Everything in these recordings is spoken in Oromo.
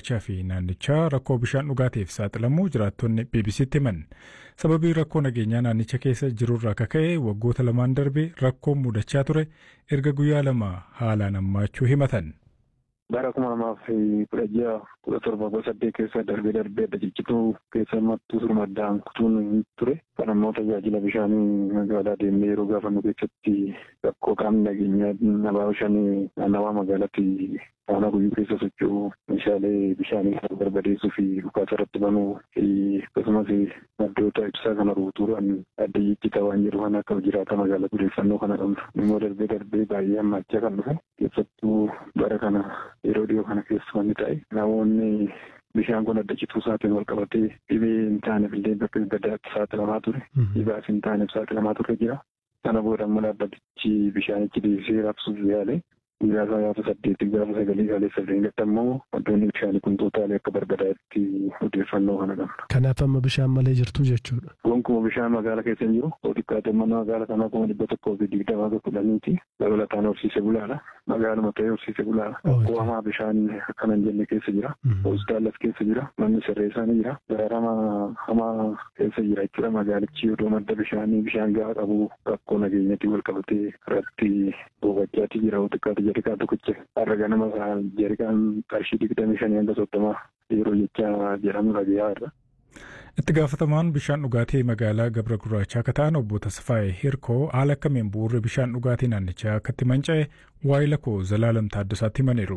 gurraachaa fi naannichaa rakkoo bishaan dhugaatiif saaxilamuu jiraattonni BBC'tti himan. Sababii rakkoo nageenyaa naannicha keessa jirurraa kaka'e waggoota lamaan darbe rakkoon mudachaa ture erga guyyaa lama haalaan hammaachuu himatan. bara kuma lamaaf kudha jaha kudha torba kudha saddeet keessa darbee darbee adda ciccituu keessa mattuu surmaddaan kutuun ture kan ammoo tajaajila bishaanii magaalaa deemnee yeroo gaafannu keessatti rakkoo qaamni nageenyaa nabaa bishaanii naannawaa magaalaatti faana guyyuu keessa socho'u meeshaalee bishaanii kan barbadeessuu fi dhukaasa irratti banuu fi akkasumas maddoota ibsaa kana ruutuudhaan adda jijjitaa waan jedhu kan akka jiraata magaalaa odeeffannoo kana qabnu immoo darbee darbee baay'ee hammaachaa kan dhufe keessattuu bara kana yeroo dhiyoo kana keessa wanni ta'e namoonni bishaan kun adda cituu isaatiin wal qabatee dhibee hin taaneef illee bakka gadaatti saaxilamaa ture dhibaas hin taaneef saaxilamaa ture jira sana booda immoo dhaabbatichi bishaanichi deebisee raabsuuf yaale guyyaa isaa gaafa saddeetti gaafa sagalii gaalee sadeen gadda immoo wantoonni bishaanii kun tootaalee akka barbadaa'etti odeeffannoo kana qabna. Kanaaf amma bishaan malee jirtu jechuudha. Gonkumaa bishaan magaala keessa hin jiru. Xiqqaate mana magaala kanaa kuma dhibba tokkoo fi digdamaa fi kudhaniiti. Dabalataan horsiise bulaadha. Magaaluma ta'ee horsiise bulaadha. Qo'amaa bishaan akkana hin jenne keessa jira. Hospitaalas keessa jira. Manni sirreessaa ni jira. Gaarama hamaa keessa jira jechuudha. Magaalichi yoo madda bishaanii bishaan gahaa qabu rakkoo nageenyatti wal qabatee irratti bobachaati jira. Xiqqaate jarikaan tokkicha. Har'a ganama jarikaan qarshii digdamii shanii hanga soddomaa yeroo jecha jedhamu dhagayaa irra. Itti gaafatamaan bishaan dhugaatii magaalaa Gabra Gurraachaa akka ta'an obbo Tasfaayee Hirkoo haala akkamiin bu'uurri bishaan dhugaatii naannichaa akka itti manca'e waa'ee lakkoo Zalaalam Taaddasaatti himaniiru.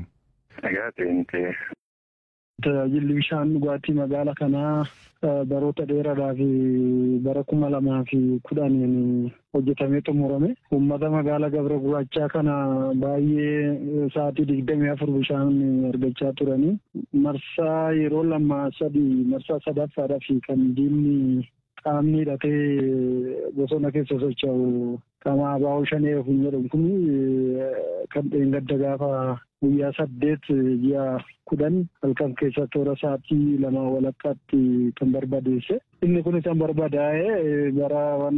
Tajaajilli bishaan dhugaatii magaala kanaa baroota dheeraadhaa fi bara kuma lamaa fi kudhaniin hojjetamee xumurame. Uummata magaala Gabra Gurraachaa kana baay'ee sa'aatii digdamii afur bishaan argachaa turanii. Marsaa yeroo lama sadii marsaa sadaffaadhaa fi kan diinni qaamni hidhatee bosona keessa socho'u qaama abaa'oo shanee hin jedhamu kun kan dheengadda gaafa guyyaa saddeet ji'a kudhan halkan keessa toora sa'aatii lama walakkaatti kan barbadeesse. Inni kun kan barbadaa'e bara waan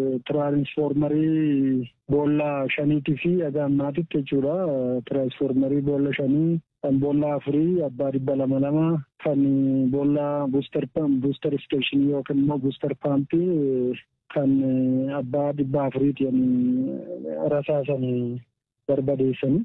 tiraansfoormarii boolla shaniitii fi haga ammaatitti jechuudha. Tiraansfoormarii boolla shanii kan boolla afurii abbaa dhibba lama lama kan boolla buustar buustar isteeshinii yookiin immoo buustar paampii kan abbaa dhibba afuriitiin rasaasanii barbadeessanii.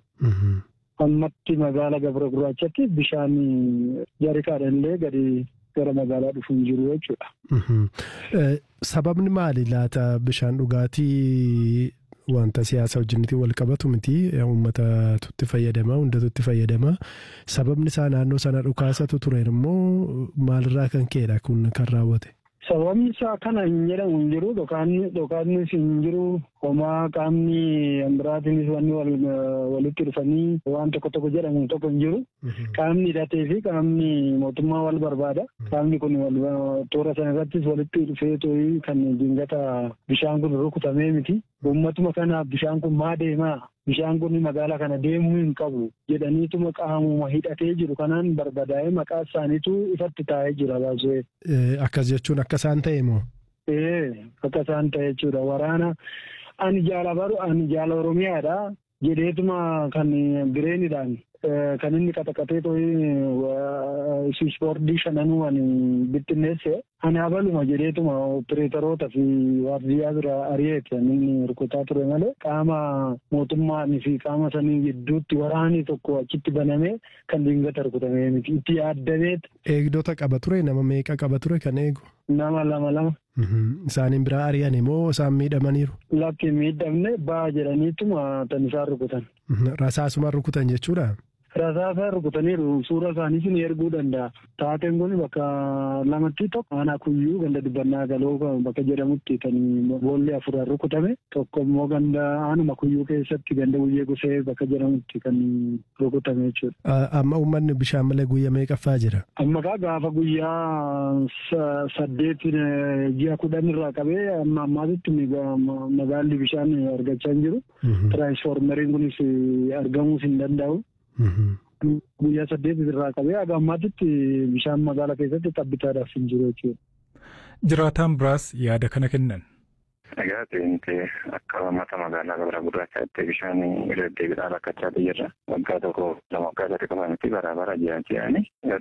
ammatti magaala gabra gurraachatti bishaan jarikaadhaan illee gadi gara magaalaa dhufuun jiru jechuudha. Sababni maali laata bishaan dhugaatii wanta siyaasa wajjinitti wal qabatu miti uummata tutti fayyadama hundatu itti fayyadama sababni isaa naannoo sana dhukaasatu ture immoo maalirraa kan ka'edha kun kan raawwate. Sababni isaa kana hin jedhamu hin jiru dhokaannis hin jiru homaa qaamni biraatiinis wanni walitti dhufanii waan tokko tokko jedhamu tokko hin jiru. Qaamni hidhatee fi qaamni mootummaa wal barbaada. Qaamni kun toora sana irrattis walitti dhufee too'ii kan dingata bishaan kun rukutamee miti. Uummatuma kanaaf bishaan kun maa deemaa bishaan kun magaalaa kana deemuu hin qabu jedhaniituma qaamuma hidhatee jiru kanaan barbadaa'ee maqaa isaaniitu ifatti taa'ee jira baasee. Akkas jechuun akka isaan ta'e moo? Ee akka isaan ta'e jechuudha waraana ani jaala baru ani jaala oromiyaadha jedheetuma kan bireenidhaan kan inni qaxaqatee too'ii ispoortii shananuu ani bittinneesse ani abaluma jedheetuma opereetaroota fi waardiyyaa bira ari'eeti inni rukutaa ture malee qaama mootummaan fi qaama sanii gidduutti waraanii tokko achitti banamee kan dingata rukutamee miti itti yaaddameet. Eegdota qaba ture nama meeqa qaba ture kan eegu? Nama lama lama. Isaaniin biraa ari'an immoo isaan miidhamaniiru? Lakki miidhamne baa jedhaniituma tan isaan rukutan. Rasaasuma rukutan jechuudha? Rasaasa rukutaniiru suura isaaniis ni erguu danda'a. Taateen kun bakka lamatti tokko aanaa kuyyuu ganda dibbannaa galoo bakka jedhamutti kan boolli afur rukutame tokko immoo ganda aanuma kuyyuu keessatti ganda guyyee gusee bakka jedhamutti kan rukutame jechuudha. Amma uummanni bishaan malee guyyaa meeqaffaa jira? Amma kaa gaafa guyyaa saddeet ji'a kudhan irraa qabee amma ammaatitti magaalli bishaan argachaa hin jiru. Tiraansfoormeriin kunis argamuus hin danda'u. Guyyaa saddeet irraa qabee haga ammaatitti bishaan magaalaa keessatti tabbitaadhaaf hin jiru jechuudha. Jiraataan biraas yaada kana kennan. Egaa ta'e akka uummata magaalaa gabra gurraachaatti bishaan deddeebiidhaan rakkachaa jirra. Waggaa tokko lama waggaa sadii qofa miti bara bara jiran jedhani.